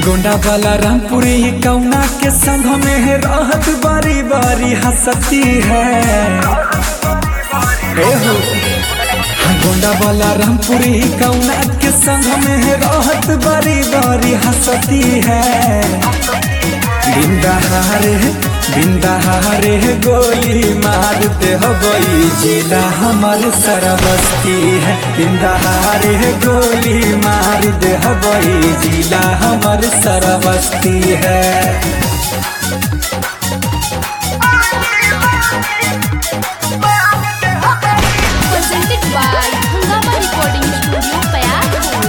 गोंडा वाला रामपुरी कौना के संग में रहत बारी बारी हंसती है हे हो हाँ, गोंडा वाला रामपुरी कौना के संग में रहत बारी बारी हंसती है बिंदाहारे बिंदाहारे गोली मारते हो गई जिला हमार सरबस्ती है बिंदाहारे गोली मार दे हो गई जिला हमार सरबस्ती है presented by Hungama Recording Studio, Payar.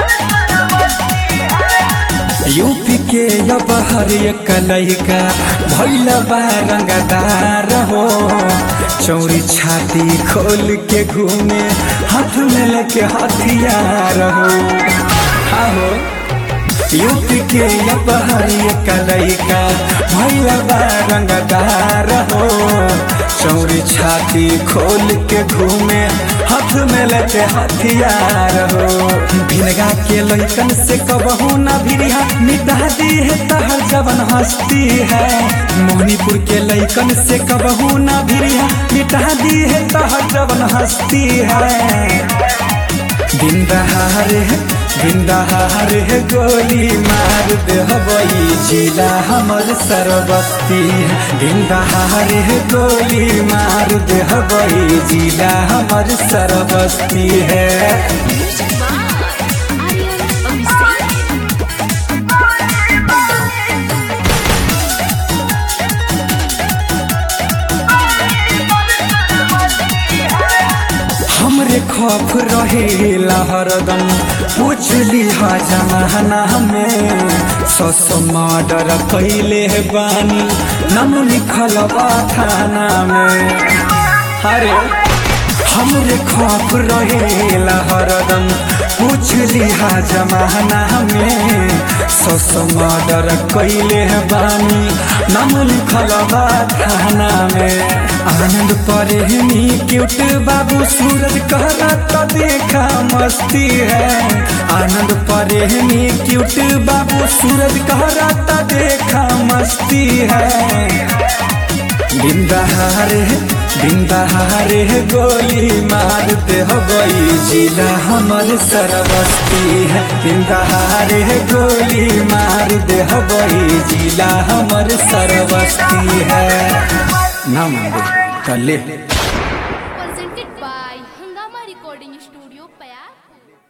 UP के अब हर एक लड़का भैल बा रंगदार हो चौरी छाती खोल के घूमे हाथ में लेके हथियार हो आहो यूपी के अब हर एक लड़का भैल बा रंगदार हो चौरी छाती खोल के घूमे हाथ में लेके हथियार हो भिनगा के लैकन से कबहू ना भिरिया मिटा दी है तहर जवन हस्ती है मोहनीपुर के लैकन से कबहू ना भिरिया मिटा दी है तहर जवन हस्ती है दिन दहारे दिन दहारे गोली मार दे हवई जिला हमर सरबस्ती है दिन दहारे गोली मार दे हवई जिला हमर सरबस्ती है Music by Aryan Abhishek. हमरे खौफ रहेला हरदम पूछ लिहा जमाना में सस मर्डर कैले बानी नाम लिखल बा थाना में अरे हमरे खौफ रहेला हरदम पूछ लिहा जमाना में सस मर्डर कैले बानी नाम लिखल बा थाना में आनंद परेनी क्यूट बाबू सूरज कहरा तो देखा मस्ती है आनंद परेनी क्यूट बाबू सूरज कहरा तो देखा मस्ती है बिंदाहारे बिंदाहारे गोली मारते हो गई जिला हमर सरबस्ती है बिंदाहारे गोली मार दे हो गई जिला हमर सरबस्ती है ना मंदिर कले